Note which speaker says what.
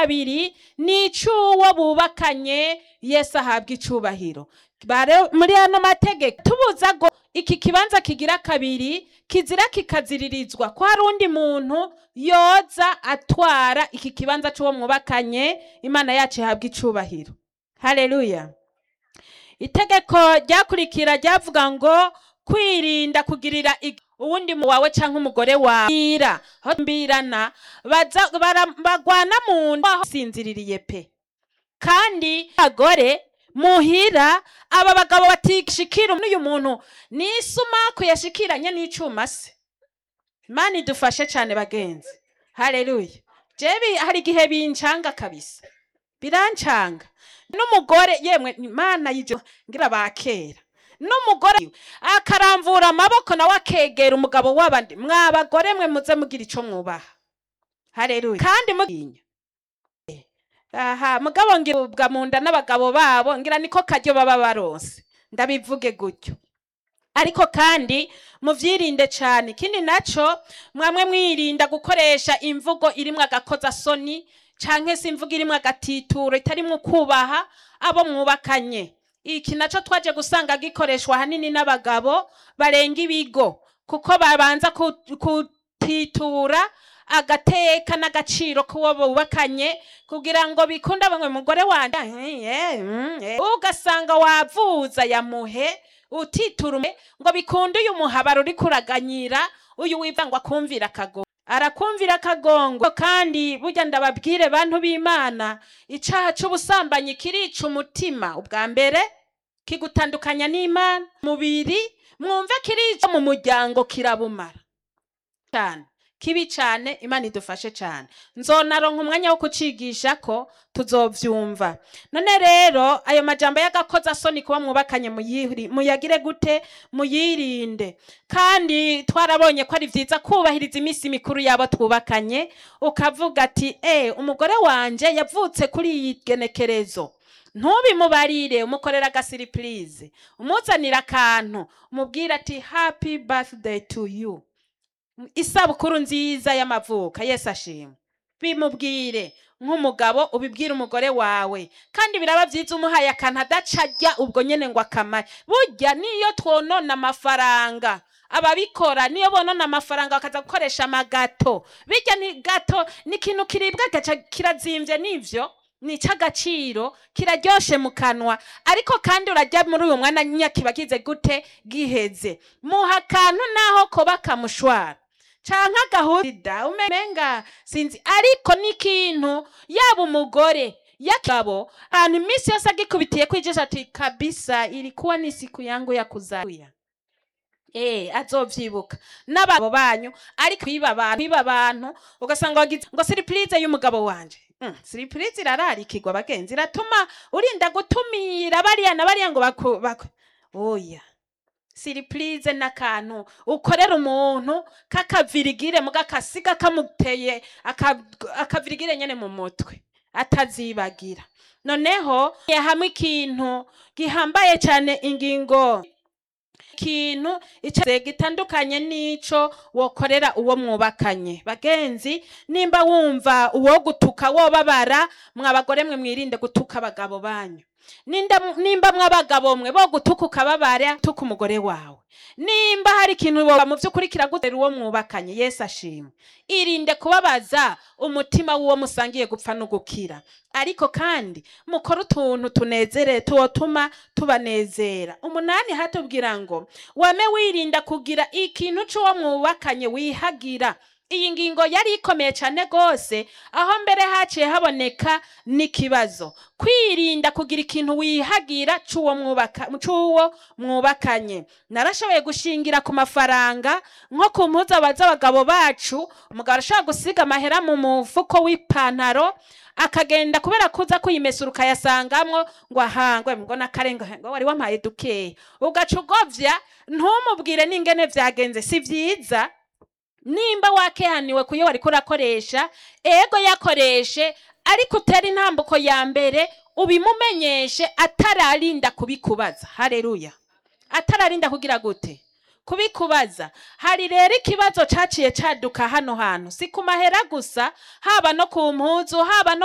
Speaker 1: kabiri ni ic'uwo bubakanye yesu ahabwa icubahiro Bare- muri ano mategeko tubuza ngo iki kibanza kigira kabiri kizira kikaziririzwa ko hari undi muntu yoza atwara iki kibanza c'uwo mwubakanye imana yacu ihabwa icubahiro haleluya itegeko ryakurikira ryavuga ngo kwirinda kugirira ig- uwundi mu wawe canke umugore wawe mbira aho mbirana baza- bara- bagwana mu nda sinziririye pe kandi abagore muhira aba bagabo batishikira n'uyu muntu n'isumaku yashikiranye n'icuma se imana idufashe cane bagenzi haleluya jewe hari igihe bincanga kabisa birancanga n'umugore yemwe imana y'ivyo ngira bakera n'umugore akaramvura amaboko nawe akegera umugabo w'abandi mwabagore mwe muze mugira ico mwubaha haleluya kandi muginya aha mugabo ngira ubwa munda n'abagabo babo ngira niko karyo baba baronse ndabivuge gutyo ariko kandi muvyirinde cane ikindi naco mwamwe mwirinda gukoresha imvugo irimwo agakoza soni canke se imvugo irimwo agatituro itarimwo kubaha abo mwubakanye iki naco twaje gusanga gikoreshwa ahanini n'abagabo barenga ibigo kuko babanza ku- kutitura agateka n'agaciro k'uwo bubakanye kugira ngo bikunde bamwe mugore wanje eh, eh, mm, eh. ugasanga wavuza yamuhe utitura umu- ngo bikunde uyu muhabara uri kuraganyira uyu wivangwa akumvira akagongo arakumvira akagongo kandi burya ndababwire bantu b'imana icaha c'ubusambanyi kirica umutima ubwa mbere kigutandukanya n'imana mubiri mwumve kirica mu muryango kirabumara cyane kibi cyane imana idufashe cyane nzonaronka umwanya wo kucigisha ko tuzovyumva none rero ayo majambo y'agakoza soni kuba mwubakanye muyiri- muyagire gute muyirinde kandi twarabonye ko ari vyiza kubahiriza iminsi mikuru yabo twubakanye ukavuga ati e umugore wanje yavutse kuri iyi genekerezo ntubimubarire umukorera agasiripurize umuzanira akantu umubwira ati happy birthday to you isabukuru nziza y'amavuka yesu ashimwe bimubwire nk'umugabo ubibwire umugore wawe kandi biraba byiza umuhaye akantu adaca ajya ubwo nyene ngo akamare burya niyo twonona amafaranga ababikora niyo bonona amafaranga bakaza gukoresha amagato bijya ni gato ni ikintu kiribwa gaca kirazimvye nivyo ni icy'agaciro kiraryoshe mu kanwa ariko kandi urajya muri uyu mwana nyine kiba kize gute giheze muha akantu naho koba kamushwara canke agahurida umenga sinzi ariko n'ikintu yaba umugore yakabo ahantu iminsi yose agikubitiye kwijisha ati kabisa ilikuwa ni siku yangu ya kuzalia Eh, azovyibuka n'ababo banyu ariko kwiba abantu kwiba abantu ugasanga wagize ngo surprise y'umugabo wanje mm, surprise irararikirwa bagenzi iratuma urinda gutumira bariya na bariya ngo baku, baku. oya surprise n'akantu ukorera umuntu k'akavirigire muga kasiga kamuteye aka- akavirigire nyene mu mutwe atazibagira noneho hamwe ikintu gihambaye cyane ingingo ikintu ico gitandukanye n'ico wokorera uwo mwubakanye bagenzi nimba wumva uwo gutuka wobabara mwabagore mwe mwirinde gutuka abagabo banyu Ninda- nimba mwabagabo mwe bo gutuka ukababara tuka umugore wawe nimba hari ikintu woba mu vy'ukuri kiragutera uwo mwubakanye yesu ashimwe irinde kubabaza umutima w'uwo musangiye gupfa no gukira ariko kandi mukore utuntu tunezere tuwotuma tubanezera umunani hatubwira ngo wame wirinda kugira ikintu c'uwo mwubakanye wihagira iyi ngingo yari ikomeye cyane rwose aho mbere haciye haboneka n'ikibazo kwirinda kugira ikintu wihagira c'uwo mwubaka c'uwo mwubakanye narashoboye gushingira ku mafaranga nko ku mpuzu z'abagabo bacu umugabo arashobora gusiga amahera mu mufuko w'ipantaro akagenda kubera kuza kuyimesura ukayasangamwo ngo ahangwe ngo nakarenga ngo wari wampaye dukeya ugaca ugovya ntumubwire n'ingene vyagenze si vyiza nimba wakehaniwe kuyo wariko urakoresha ego yakoreshe ariko utera intambuko ya mbere ubimumenyeshe atararinda kubikubaza hareruya atararinda kugira gute kubikubaza hari rero ikibazo caciye caduka hano hantu si ku mahera gusa haba no ku mpuzu haba no